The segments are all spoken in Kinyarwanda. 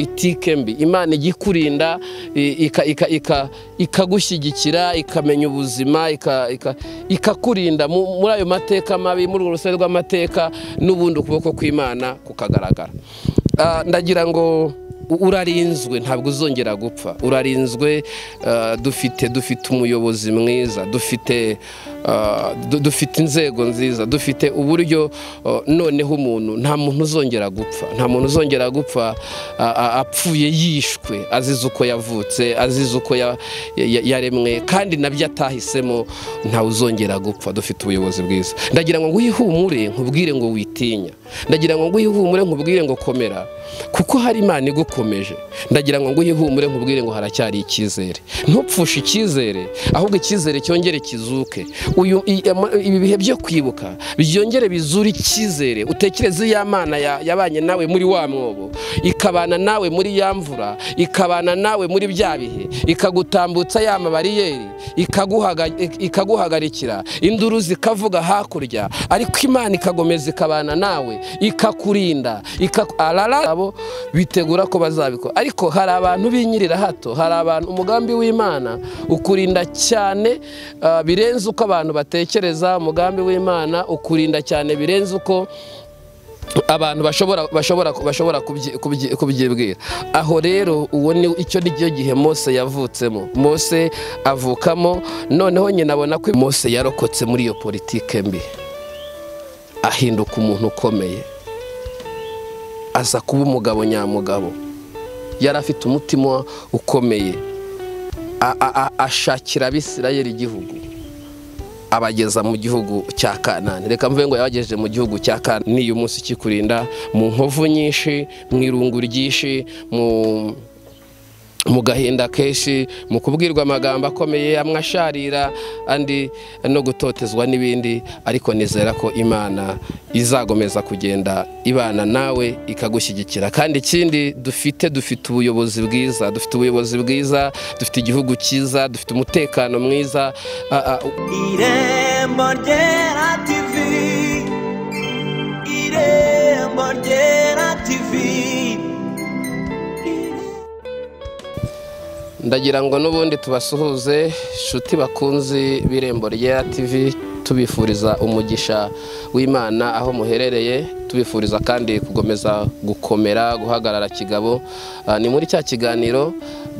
politike mbi imana ijya ikurinda ikagushyigikira ikamenya ubuzima ikakurinda muri ayo mateka mabi muri urwo rusobe rw'amateka n'ubundi ukuboko kw'imana kukagaragara ndagira ngo urarinzwe ntabwo uzongera gupfa urarinzwe dufite dufite umuyobozi mwiza dufite dufite inzego nziza dufite uburyo noneho umuntu nta muntu uzongera gupfa nta muntu uzongera gupfa apfuye yishwe azize uko yavutse azize uko yaremwe kandi nabyo atahisemo ntawe uzongera gupfa dufite ubuyobozi bwiza ndagira ngo wihumure nkubwire ngo witinya ndagira ngo wihumure nkubwire ngo komera kuko hari imana igukomeje ndagira ngo wihumure nkubwire ngo haracyari icyizere ntupfushe icyizere ahubwo icyizere cyongere kizuke ibi bihe byo kwibuka byongere bizure icyizere utekereze iyo amana yabanye nawe muri wa mwobo ikabana nawe muri ya mvura ikabana nawe muri bya bihe ikagutambutsa ya mabariyeri ikaguhagarikira induru zikavuga hakurya ariko imana ikakomeza ikabana nawe ikakurinda abo bitegura ko bazabikora ariko hari abantu binyirira hato hari abantu umugambi w'imana ukurinda cyane birenze uko abantu batekereza umugambi w'imana ukurinda cyane birenze uko abantu bashobora bashobora bashobora kubyibwira aho rero uwo ni icyo nicyo gihe Mose yavutsemo Mose avukamo noneho nyina abona ko Mose yarokotse muri iyo politike mbi ahinduka umuntu ukomeye aza kuba umugabo nyamugabo yari afite umutima ukomeye ashakira abisirayeri igihugu abageza mu gihugu cya kanani reka mvuge ngo yabagejeje mu gihugu cya kanani niyo munsi ikikurinda mu nkovu nyinshi mu irungu ryinshi mu gahinda kenshi mu kubwirwa amagambo akomeye amwe asharira andi no gutotezwa n'ibindi ariko nizera ko imana izagomeza kugenda ibana nawe ikagushyigikira kandi ikindi dufite dufite ubuyobozi bwiza dufite ubuyobozi bwiza dufite igihugu cyiza dufite umutekano mwiza irembo ryera tivi irembo ryera tivi ndagira ngo n'ubundi tubasuhuze inshuti bakunzi b'irembo rya TV tubifuriza umugisha w'imana aho muherereye tubifuriza kandi gukomeza gukomera guhagarara kigabo ni muri cya kiganiro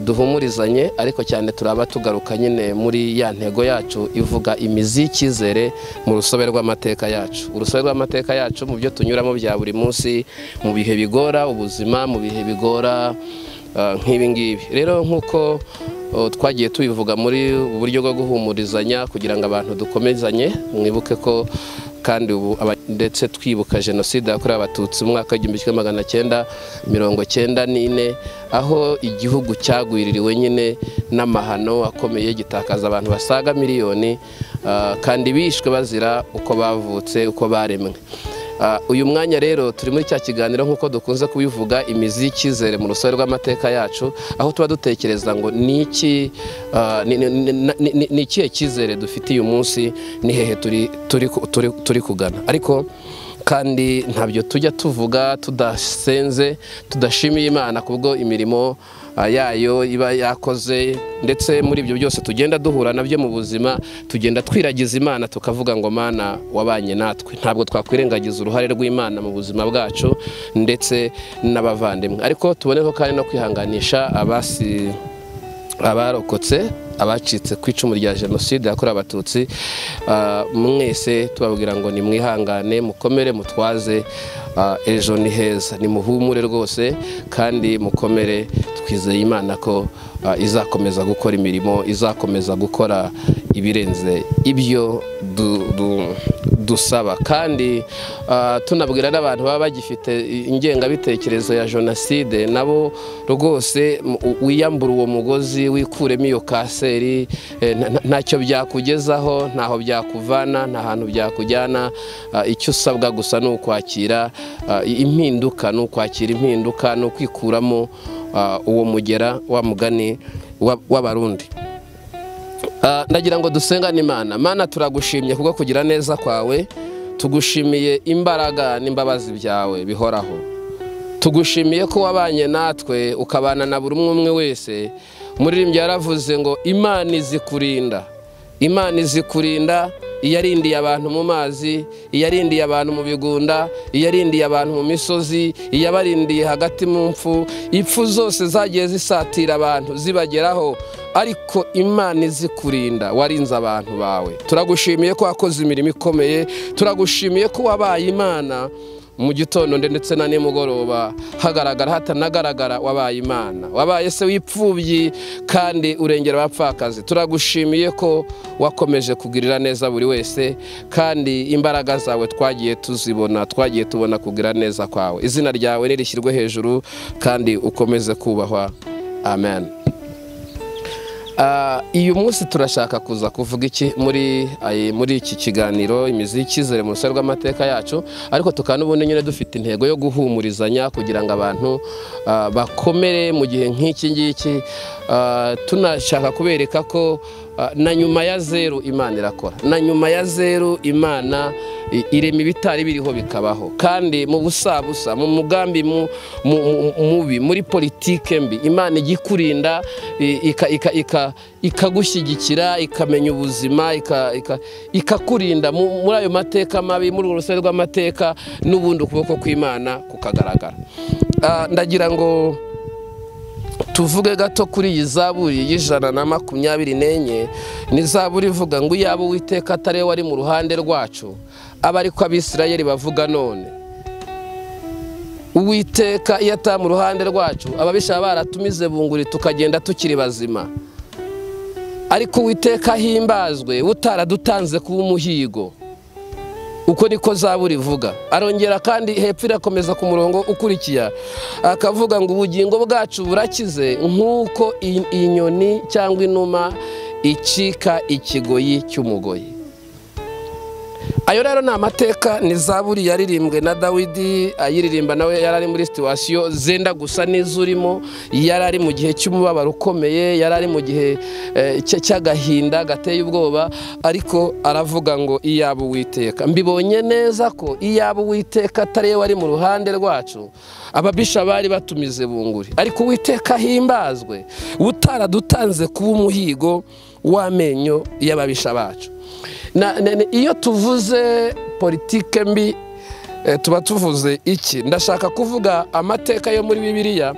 duhumurizanye ariko cyane turaba tugaruka nyine muri ya ntego yacu ivuga imizi y'icyizere mu rusobe rw'amateka yacu urusobe rw'amateka yacu mu byo tunyuramo bya buri munsi mu bihe bigora ubuzima mu bihe bigora nk'ibi ngibi rero nk'uko twagiye tubivuga muri uburyo bwo guhumurizanya kugira ngo abantu dukomezanye mwibuke ko kandi ubu ndetse twibuka jenoside yakorewe abatutsi mu mwaka w'igihumbi kimwe magana cyenda mirongo cyenda n'ine aho igihugu cyagwiririwe nyine n'amahano akomeye gitakaza abantu basaga miliyoni kandi bishwe bazira uko bavutse uko baremwe uyu mwanya rero turi muri cya kiganiro nk'uko dukunze kubivuga imizi y'icyizere mu rusobe rw'amateka yacu aho tuba dutekereza ngo ni ikihe cyizere dufite uyu munsi ni hehe turi kugana ariko kandi ntabyo tujya tuvuga tudasenze tudashimiye imana kubwo imirimo yayo iba yakoze ndetse muri ibyo byose tugenda duhura nabyo mu buzima tugenda twiragiza imana tukavuga ngo mana wabanye natwe ntabwo twakwirengagiza uruhare rw'imana mu buzima bwacu ndetse n'abavandimwe ariko tuboneho kandi no kwihanganisha abasi abarokotse abacitse ku icumu rya jenoside yakorewe abatutsi mwese tubabwira ngo ni mwihangane mukomere mutwaze ejo ni heza ni muhumure rwose kandi mukomere twizeye imana ko izakomeza gukora imirimo izakomeza gukora ibirenze ibyo dusaba kandi tunabwira n'abantu baba bagifite ingengabitekerezo ya jenoside nabo rwose wiyambura uwo mugozi wikuremo iyo kaseri ntacyo byakugezaho ntaho byakuvana nta hantu byakujyana icyo usabwa gusa ni ukwakira impinduka ni ukwakira impinduka ni ukwikuramo uwo mugera wa mugani w'abarundi ndagira ngo dusengane imana mana turagushimye kubwo kugira neza kwawe tugushimiye imbaraga n'imbabazi byawe bihoraho tugushimiye ko wabanye natwe ukabana na buri umwe umwe wese umuririmbyi yaravuze ngo imana izikurinda imana izikurinda iyarindiye abantu mu mazi iyarindiye abantu mu bigunda iyarindiye abantu mu misozi iyabarindiye hagati mu mfu ipfu zose zagiye zisatira abantu zibageraho ariko imana izikurinda warinze abantu bawe turagushimiye ko wakoze imirimo ikomeye turagushimiye ko wabaye imana mu gitondo ndetse na nimugoroba hagaragara hatanagaragara wabaye imana wabaye se w'ipfubyi kandi urengera abapfakazi turagushimiye ko wakomeje kugirira neza buri wese kandi imbaraga zawe twagiye tuzibona twagiye tubona kugira neza kwawe izina ryawe nirishyirwe hejuru kandi ukomeze kubahwa amen Ah, uyu munsi turashaka kuza kuvuga iki muri ayi- muri iki kiganiro imizi y'icyizere mu rusobe rw'amateka yacu ariko tukaba n'ubundi nyine dufite intego yo guhumurizanya kugira ngo abantu ah, bakomere mu gihe nk'iki ngiki Ah, tunashaka kubereka ko ah, na nyuma ya zeru imana irakora na nyuma ya zeru imana i- irema ibitari biriho bikabaho kandi mu busabusa mu mugambi mu- mu- mu- mubi muri politike mbi imana ijya ikurinda i- ika- ika- ika- ikagushyigikira ikamenya ubuzima ika- ika- ikakurinda mu- muri ayo mateka mabi muri urwo rusobe rw'amateka n'ubundi ukuboko kw'imana kukagaragara Ah, ndagira ngo tuvuge gato kuri iyi zaburi y'ijana na makumyabiri n'enye ni zaburi ivuga ngo iyaba uwiteka atari we wari mu ruhande rwacu aba ari ko abisirayeli bavuga none uwiteka iyo atari mu ruhande rwacu ababisha baratumize bunguri tukagenda tukiri bazima ariko uwiteka ahimbazwe utaradutanze kuba umuhigo uko niko zaburi ivuga arongera kandi hepfo irakomeza ku murongo ukurikira akavuga ngo ubugingo bwacu burakize nk'uko i- inyoni cyangwa inuma icika ikigoyi cy'umugoyi ayo rero ni amateka ni zaburi yaririmbwe na dawidi ayiririmba nawe yari ari muri situwasiyo zenda gusa n'izurimo yari ari mu gihe cy'umubabaro ukomeye yari ari mu gihe eh, cya- cy'agahinda gateye ubwoba ariko aravuga ngo iyaba uwiteka mbibonye neza ko iyaba uwiteka atari we wari mu ruhande rwacu ababisha bari batumize bunguri ariko uwiteka ahimbazwe utaradutanze kuba umuhigo w'amenyo y'ababisha bacu Na- na- na- iyo tuvuze politike mbi eh, tuba tuvuze iki ndashaka kuvuga amateka yo muri bibiliya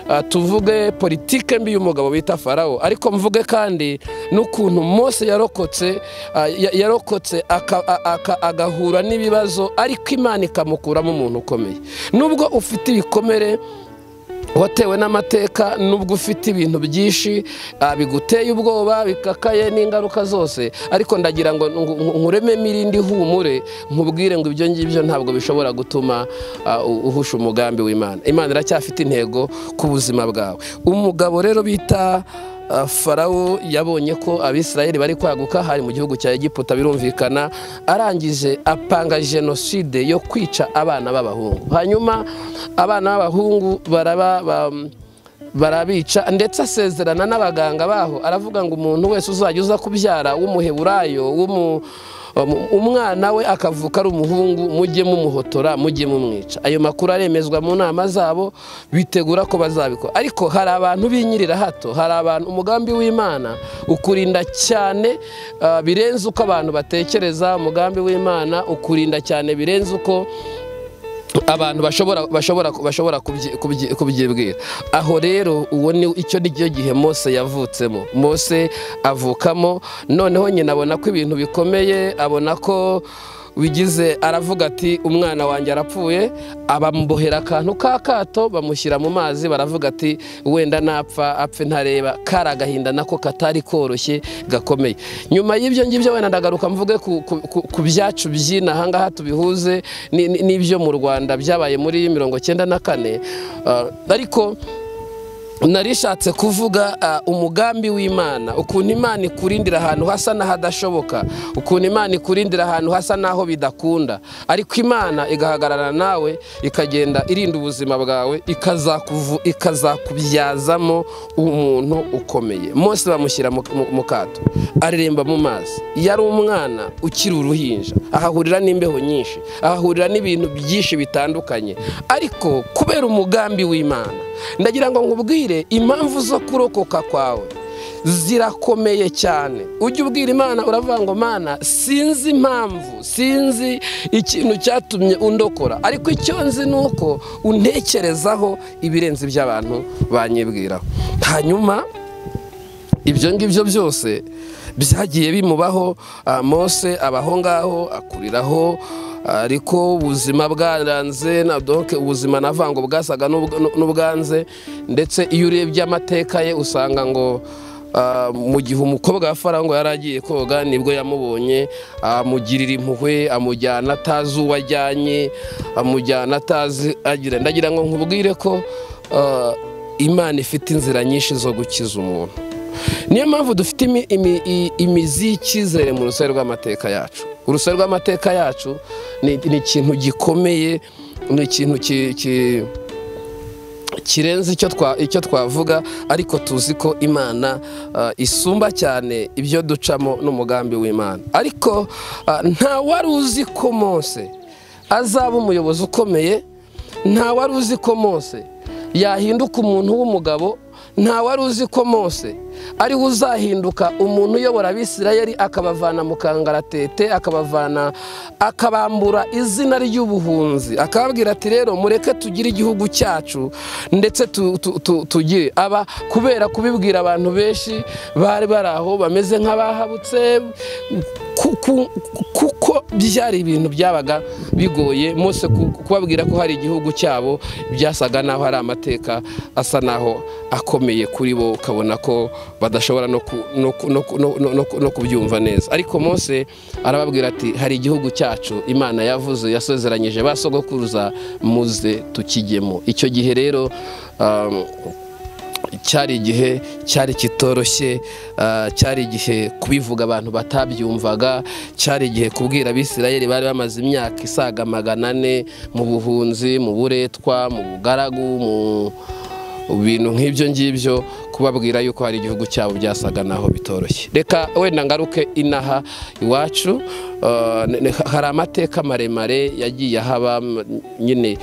ah, tuvuge politike mbi y'umugabo bita farawo ariko mvuge kandi n'ukuntu mose yarokotse ah, ya- yarokotse aka- a- aka- agahura n'ibibazo ariko imana ikamukuramo umuntu ukomeye nubwo ufite ibikomere watewe n'amateka nubwo ufite ibintu byinshi ah, biguteye ubwoba bikakaye n'ingaruka zose ariko ndagira ngo ngu- ngu- nkurememo irindi humure nkubwire ngo ibyo ngibyo ntabwo bishobora gutuma ah, u- uhusha umugambi w'imana imana iracyafite intego ku buzima bwawe umugabo rero bita ah, farawo yabonye ko abisirayeli bari kwaguka hari mu gihugu cya egiputa birumvikana arangije apanga jenoside yo kwica abana b'abahungu hanyuma abana b'abahungu baraba ba- barabica ndetse asezerana n'abaganga baho aravuga ngo umuntu wese uzajya uza kubyara w'umuheburayo w'umu- um- umwana we akavuka ari umuhungu mujye mumuhotora mujye mumwica ayo makuru aremezwa mu nama zabo bitegura ko bazabikora ariko hari abantu binyirira hato hari abantu umugambi w'imana ukurinda cyane ah, birenze uko abantu batekereza umugambi w'imana ukurinda cyane birenze uko abantu bashobora bashobora bashobora kubyi- kubyi- kubyibwira aho rero uwo ni icyo ni cyo gihe mose yavutsemo mose avukamo noneho nyina abona ko ibintu bikomeye abona ko bigize aravuga ati umwana wanjye arapfuye abamubohera akantu k'akato bamushyira mu mazi baravuga ati wenda napfa apfe ntareba kari agahinda nako katari koroshye gakomeye nyuma y'ibyo ngibyo wenda ndagaruka mvuge ku, ku, ku, ku byacu by'inaha ngaha tubihuze ni- ni- n'ibyo mu rwanda byabaye muri mirongo cyenda na kane Ah, ariko narishatse kuvuga ah, umugambi w'imana ukuntu imana ikurindira ahantu hasa n'ahadashoboka ukuntu imana ikurindira ahantu hasa n'aho bidakunda ariko imana igahagarara nawe ikagenda irinda ubuzima bwawe ikazakuvu- ikazakubyazamo umuntu ukomeye mose bamushyira mu- mu mu kato areremba mu mazi yari umwana ukiri uruhinja ahahurira n'imbeho nyinshi ahahurira n'ibintu byinshi bitandukanye ariko kubera umugambi w'imana ndagira ngo nkubwire impamvu zo kurokoka kwawe zirakomeye cyane ujya ubwira imana uravuga ngo mana sinzi impamvu sinzi ikintu cyatumye undokora ariko icyo nzi ni uko untekerezaho ibirenze iby'abantu banyibwiraho hanyuma ibyo ngibyo byose byagiye bimubaho ah, mose abaho ngaho akuriraho ariko ubuzima bwaranze na donke ubuzima navango bwasaga n'ubw- n'u- n'ubwanze ndetse iyo urebye amateka ye usanga ngo ah, mu gihe umukobwa wa farawo ngo yari agiye koga nibwo yamubonye amugirira impuhwe amujyana atazi uwo ajyanye amujyana atazi agira ndagira ngo nkubwire ko ah, imana ifite inzira nyinshi zo gukiza umuntu niyo mpamvu dufite imi- imi- i- imizi y'icyizere mu rusobe rw'amateka yacu urusobe rw'amateka yacu ni ni ikintu gikomeye ni ikintu ki- ki- kirenze icyo twa- icyo twavuga ariko tuzi ko imana ah, isumba cyane ibyo ducamo n'umugambi w'imana ariko ah, nta wari uzi ko mose azaba umuyobozi ukomeye nta wari uzi ko mose yahinduka umuntu w'umugabo nta wari uzi ko mose ari we uzahinduka umuntu uyobora abisirayeli akabavana mu kangaratete akabavana akabambura izina ry'ubuhunzi akababwira ati rero mureke tugire igihugu cyacu ndetse tu- tu- tu- tugire aba kubera kubibwira abantu benshi bari bari aho bameze nk'abahabutse ku- ku- kuko byari ibintu byabaga bigoye mose ku- kubabwira ko hari igihugu cyabo byasaga naho hari amateka asa naho akomeye kuri bo ukabona ko badashobora no ku- no ku- no ku- no- no- no ku- no kubyumva neza ariko mose arababwira ati hari igihugu cyacu imana yavuze yasezeranyije ba sogokuruza muze tukijyemo icyo gihe rero um, cyari igihe cyari kitoroshye ah, cyari igihe kubivuga abantu batabyumvaga cyari igihe kubwira abisirayeli bari bamaze imyaka isaga magana ane mu buhunzi mu buretwa mu bugaragu mu bintu nk'ibyo ngibyo kubabwira yuko hari igihugu cyabo byasaga naho bitoroshye reka wenda ngaruke inaha iwacu ah, ne- ne- hari amateka maremare yagiye ahaba m- nyine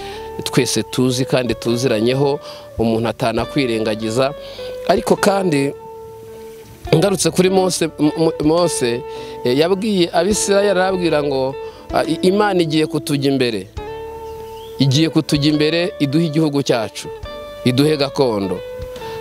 twese tuzi kandi tuziranyeho umuntu atanakwirengagiza ariko kandi ngarutse kuri mose M- M- mose eh, yabwiye abisirayeli arababwira ngo ah, I- imana igiye kutujya imbere igiye kutujya imbere iduha igihugu cyacu iduhe gakondo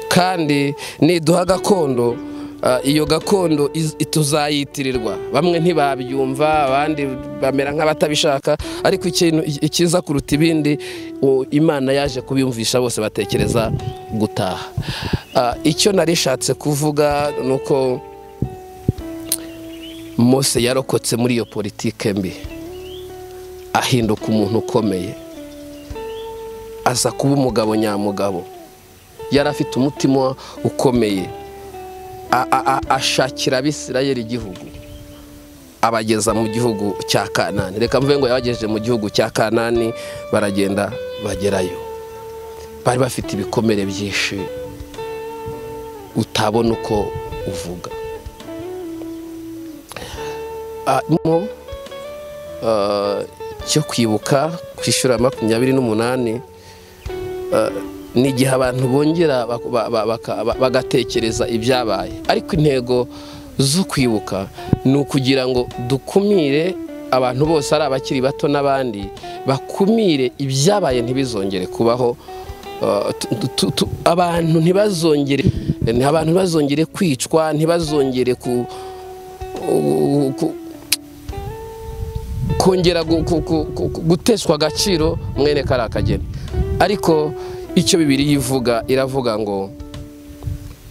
kandi niduha gakondo ah, iyo gakondo iz- tuzayitirirwa bamwe ntibabyumva abandi bamera nk'abatabishaka ariko ikintu ikiza kuruta ibindi u- imana yaje kubiyumvisha bose batekereza gutaha Ah, icyo narishatse kuvuga ni uko mose yarokotse muri iyo politike mbi ahinduka umuntu ukomeye aza kuba umugabo nyamugabo yari afite umutima ukomeye A- a- a- ashakira abisirayeli igihugu abageza mu gihugu cya kanani reka mvuge ngo yabagejeje mu gihugu cya kanani baragenda bagerayo bari bafite ibikomere byinshi utabona uko uvuga Ah, mo, ah, cyo kwibuka ku ishuri ya makumyabiri n'umunani ni igihe abantu bongera bak- ba- ba- baka- ba- bagatekereza ibyabaye ariko intego zo kwibuka ni ukugira ngo dukumire abantu bose ari abakiri bato n'abandi bakumire ibyabaye ntibizongere kubaho Uh, tu- tu- tu- abantu ntibazongere abantu ntibazongere kwicwa ntibazongere ku ku- kongera gu- ku- ku- ku- ku- guteshwa agaciro mwene kari akageni ariko icyo bibiri yivuga iravuga ngo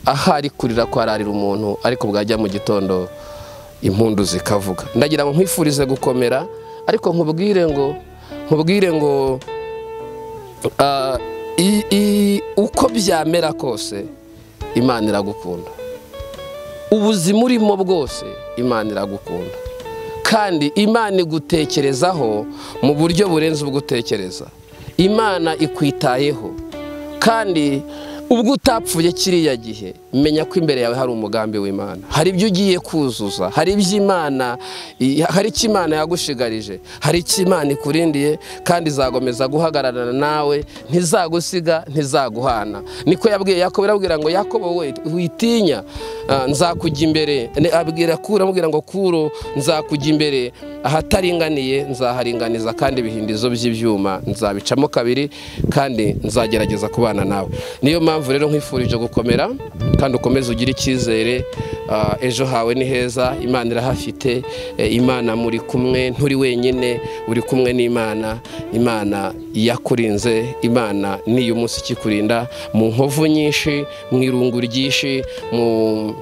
ahari kurira kwararira umuntu ariko bwajya mu gitondo impundu zikavuga ndagira ngo nkwifurize gukomera ariko nkubwire ngo nkubwire ngo ah, i- i- uko byamera kose imana iragukunda ubuzima urimo bwose imana iragukunda kandi imana igutekerezaho mu buryo burenze ubwo utekereza imana ikwitayeho kandi ubwo utapfuye kiriya gihe menya ko imbere yawe hari umugambi w'imana hari ibyo ugiye kuzuza hari ibyo imana i- hari icyo imana yagushigarije hari icyo imana ikurindiye kandi izakomeza guhagararana nawe ntizagusiga ntizaguhana niko yabwiye yakobo irabwira ngo yakobo we witinya ah, nzakujya imbere Ne- abwira kuro amubwira ngo kuro nzakujya imbere ahataringaniye nzaharinganiza kandi ibihindizo by'ibyuma nzabicamo kabiri kandi nzagerageza kubana nawe niyo mpamvu rero nkwifurije gukomera kandi ukomeze ugire icyizere ah, ejo hawe ni heza imana irahafite eh, imana muri kumwe nturi wenyine uri kumwe n'imana imana yakurinze imana niyo munsi ikikurinda mu nkovu nyinshi mu irungu ryinshi mu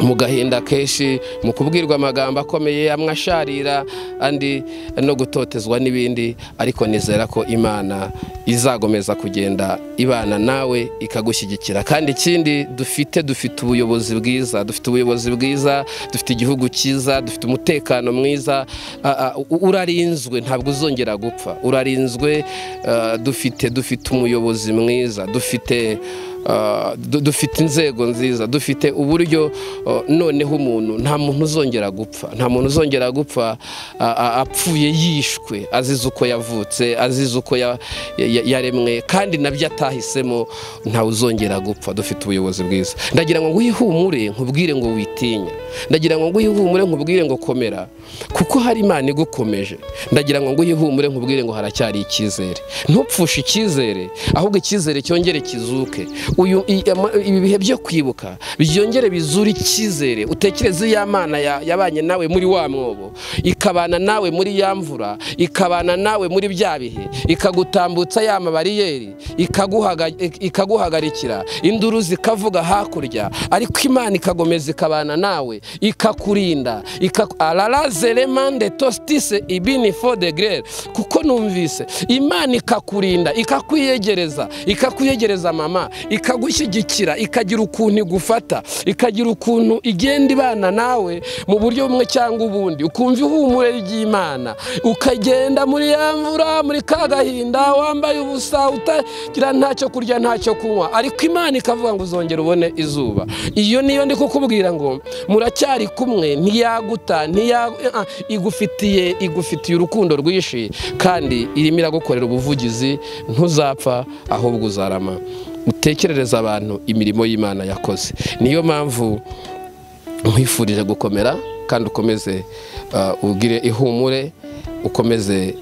mu gahinda kenshi mu kubwirwa amagambo akomeye amwe asharira andi no gutotezwa n'ibindi ariko nizera ko imana izakomeza kugenda ibana nawe ikagushyigikira kandi ikindi dufite dufite ubuyobozi bwiza dufite ubuyobozi bwiza dufite igihugu cyiza dufite umutekano mwiza a- a- u- urarinzwe ntabwo uzongera gupfa urarinzwe ah, dufite dufite umuyobozi mwiza dufite Uh, du- dufite inzego nziza dufite uburyo uh, noneho umuntu nta muntu uzongera gupfa nta muntu uzongera gupfa a- a- apfuye yishwe azize uko yavutse azize uko ya- ya- yaremwe kandi nabyo atahisemo ntawe uzongera gupfa dufite ubuyobozi bwiza ndagira ngo wihumure nkubwire ngo witinya ndagira ngo wihumure nkubwire ngo komera kuko hari imana igukomeje ndagira ngo wihumure nkubwire ngo haracyari icyizere ntupfushe icyizere ahubwo icyizere cyongere kizuke uyu i- ama- ibi bihe byo kwibuka byongere bizure icyizere utekereze ya mana ya- yabanye nawe muri wa mwobo ikabana nawe muri ya mvura ikabana nawe muri bya bihe ikagutambutsa ya mabariyeri ikaguhaga- ik- ikaguhagarikira induru zikavuga hakurya ariko imana ikagomeza ikabana nawe ikakurinda ikaku- araraze remande tositise ibini fo de grere kuko numvise imana ikakurinda ikakwiyegereza ikakwiyegereza mama ikagushyigikira ikagira ukuntu igufata ikagira ukuntu igenda ibana nawe mu buryo bumwe cyangwa ubundi ukumva ihumure ry'imana ukagenda muri ya mvura muri ka gahinda wambaye ubusa utagira ntacyo kurya ntacyo kunywa ariko imana ikavuga ngo uzongere ubone izuba iyo niyo ndi kukubwira ngo muracyari kumwe ntiyaguta ntiya ah, igufitiye igufitiye urukundo rwinshi kandi irimo iragukorera ubuvugizi ntuzapfa ahubwo uzarama utekerereza abantu imirimo y'imana yakoze niyo mpamvu nkwifurije gukomera kandi ukomeze ah, ugire ihumure ukomeze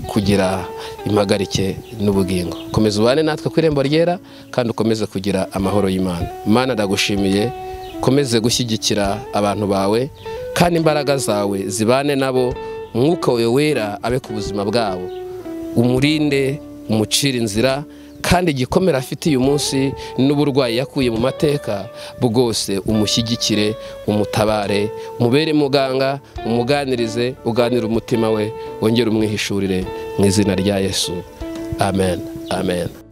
kugira impagarike n'ubugingo komeza ubane natwe ku irembo ryera kandi ukomeze kugira amahoro y'imana mana ndagushimiye ukomeze gushyigikira abantu bawe kandi imbaraga zawe zibane nabo umwuka wawe wera abe ku buzima bwabo umurinde umucire inzira kandi igikomere afite uyu munsi n'uburwayi yakuye mu mateka bwose umushyigikire umutabare umubere muganga umuganirize uganire umutima we wongere umwihishurire mu izina rya yesu amen amen